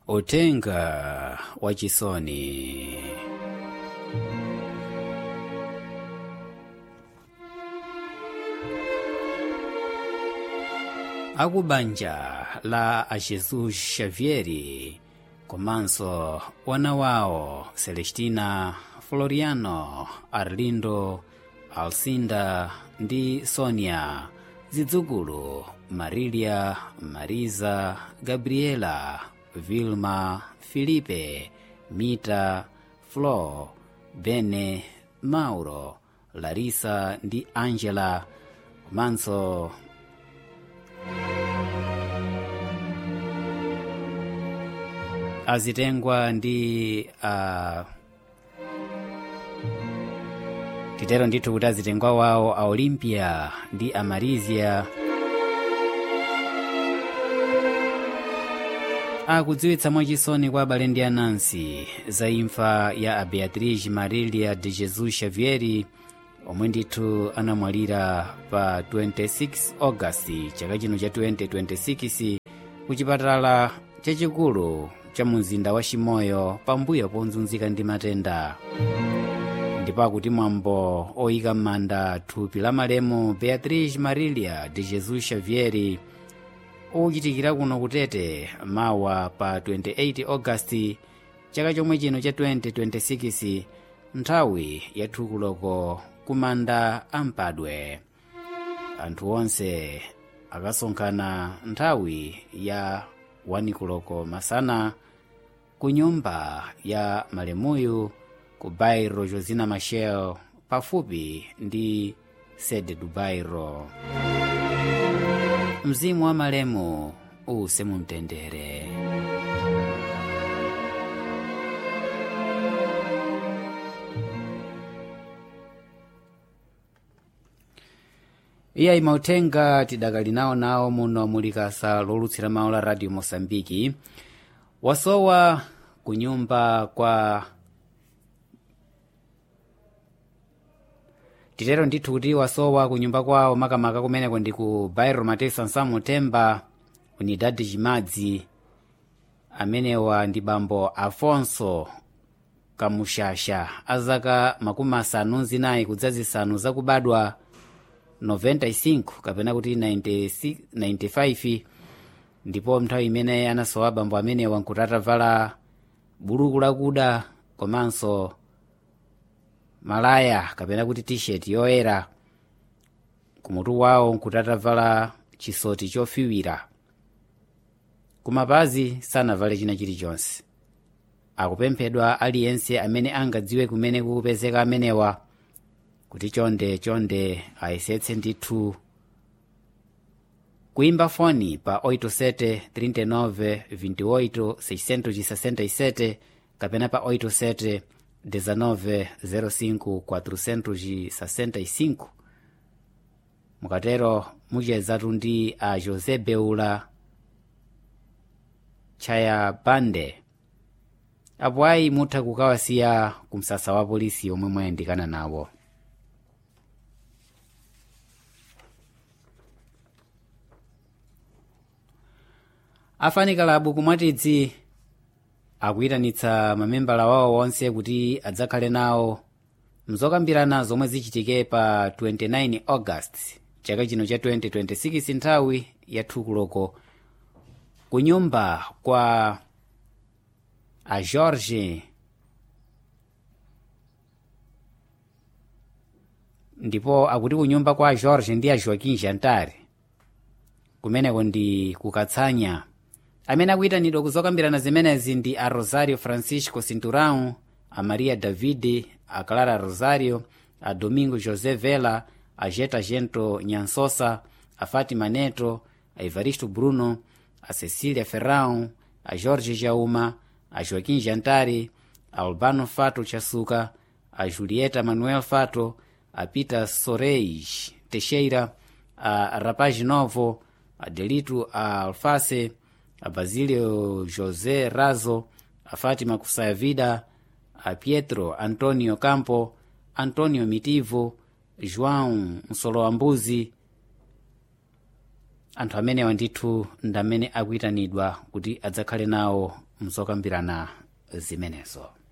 utenga wachisoni akubanja la a jesus xavieri komanso wana wawo celestina floriano arlindo alcinda ndi sonia zidzukulu marilia mariza gabriela vilma filipe mita flo bene mauro larisa ndi angela komanso azitengwa ndi uh, titero ndithu kuti azitengwa wawo a olimpia ndi a marizia akudziwitsa mwachisoni kwa abale ndi anansi za imfa ya a beatriz marilia de jesus xavieri omwe ndithu anamwalira pa 26 augasti chaka chino cha 2026 ku chipatala chachikulu cha mumzinda wa chimoyo pambuyo ponzunzika ndi matenda ndipo akuti mwambo oyika m'manda thupi la malemu beatriz marilia de jesus xavieri uchitikira kuno kutete mawa pa 28 augasti chaka chomwe chino cha 2026 nthawi ya thukuloko kumanda ampadwe anthu onse akasonkhana nthawi ya wanikuloko masana ku nyumba ya malemuyu ku bairo josina machel pafupi ndi sede du bairo mzimu wa malemu use mumtendere iyayi mauthenga tidakali nawo nawo muno mulikasa lolutsira mawu la radio mosambiki wasowa ku nyumba kwa titero ndithu kuti wasowa ku nyumba kwawo makamaka kumeneko ndi ku bairo mateo sansamu temba unidad chimadzi amenewa ndi bambo afonso kamushasha azaka makumi asanu zinayi kudza zisanu zakubadwa 95 kapena kuti 96 95 ndipo nthawi imene anasowa bambo amenewa nkuti atavala buluku lakuda komanso malaya kapena kuti t-shirt yoyera kumutu wawo nkuti atavala chisoti chofiwira kumapazi sanavale china chilichonse akupemphedwa aliyense amene angadziwe kumene kukupezeka amenewa kuti chonde chonde ayesetse ndithu kuimba foni pa 87 39 28 667 kapena pa 87 19 05 465 mukatero muchezatu ndi a josé beula chaya bande apo ayi mutha kukawasiya ku msasa wa polisi omwe mwayandikana nawo afanikalabu kumwatidzi akuyitanitsa mamembala wawo onse kuti adzakhale nawo mzokambirana zomwe zichitike pa 29 august chaka chino cha 2026 nthawi ya thukuloko ku nyumba kwa a george ndipo akuti ku nyumba kwa a george ndi a joaquim jantare kumeneko ndi kukatsanya amene akuyitanidwa kuzokambirana zimenezi ndi a rosario francisco cinturão a maria davide a clara rosario a domingo josé vela a jeta gento nyansosa a fátima neto a evaristo bruno a cecília ferrão a jorge jauma a joaquim jantari a albano fato chasuka a julieta manuel fato a peter soreis teixeira a rapaz novo a delito a alface a basilio josé razo a fátima kusaya vida a pietro antonio campo antonio mitivo joão msoloambuzi anthu amenewa ndithu ndamene akuyitanidwa kuti adzakhale nawo mzokambirana zimenezo